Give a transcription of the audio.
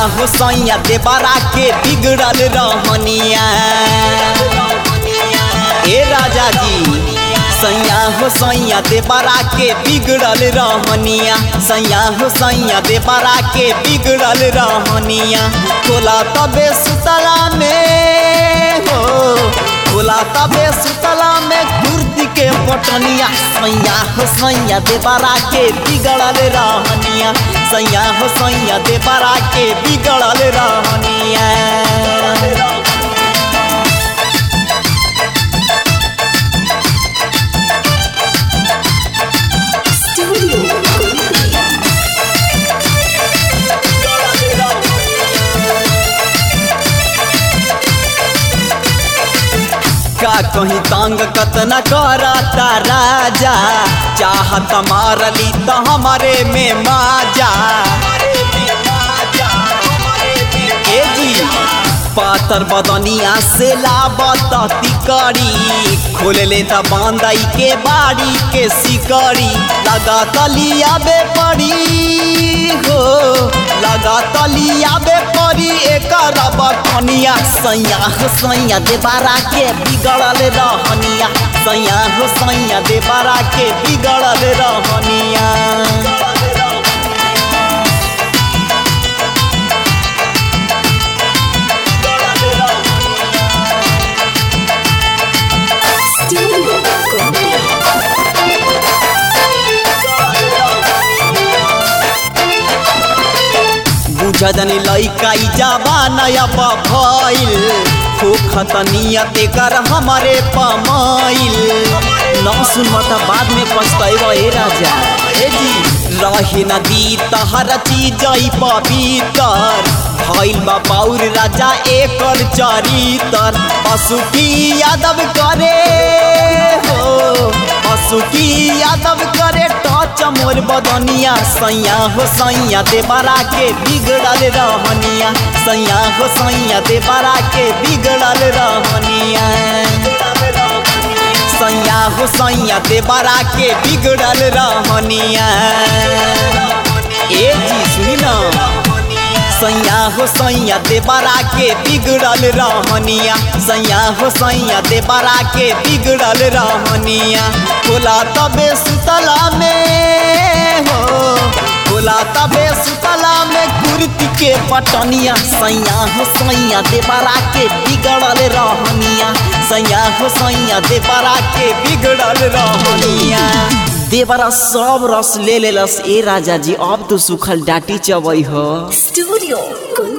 हो सैया देवरा के बिगड़ल रहनिया ए राजा जी सैया हो सैया देवरा के बिगड़ल रहनिया सैया हो सैया देवरा के बिगड़ल रहनिया खोला तबे सुतला में हो खोला तबे सुतला में कुर्ती के पटनिया सैया हो सैया देवरा के बिगड़ल रहनिया सैया हो सैया देवरा के बिगड़ल रहनिया Studio Ghibli. का कहीं तंग कतना करता राजा चाहत मारली तो हमारे में माजा ए जी पातर बदनिया से लाबत तिकड़ी खोल ले त बांदई के बाड़ी के सिकड़ी लगा तलिया बे पड़ी हो लगा तलिया बे पड़ी एकर बटनिया सैया हो सैया देबारा के बिगड़ल रहनिया सैया हो सैया देबारा के बिगड़ल रहनिया Studio Ghibli. बुझदनी लइका ई जवाना अब भइल होखत नियत कर हमारे पमाइल न सुनब त बाद में पछतैब ए राजा ए जी रहे न दी तहर चीज पवित्र भइल बा बाउर राजा एकर चरितर पशु की यादव करे हो पशु की यादव करे टच मोर बदनिया सैया हो सैया देवरा के बिगड़ल रहनिया सैया हो सैया देवरा के बिगड़ल रहनिया सैया हो सैया देवरा के बिगड़ल रहनिया ए जी सुनी ना सैया हो सैया देवरा के बिगड़ल रहनिया सैया हो सैया देवरा के बिगड़ल रहनिया खोला तबे सुतला में हो खोला तबे सुतला में कुर्ती के पटनिया सैया हो सैया देवरा के बिगड़ल रहनिया सैया हो सैया देवरा के बिगड़ल रहनिया देवरा सब रस ले लेलस ए राजा जी अब तो सुखल डाटी चबई हो Studio Ghibli.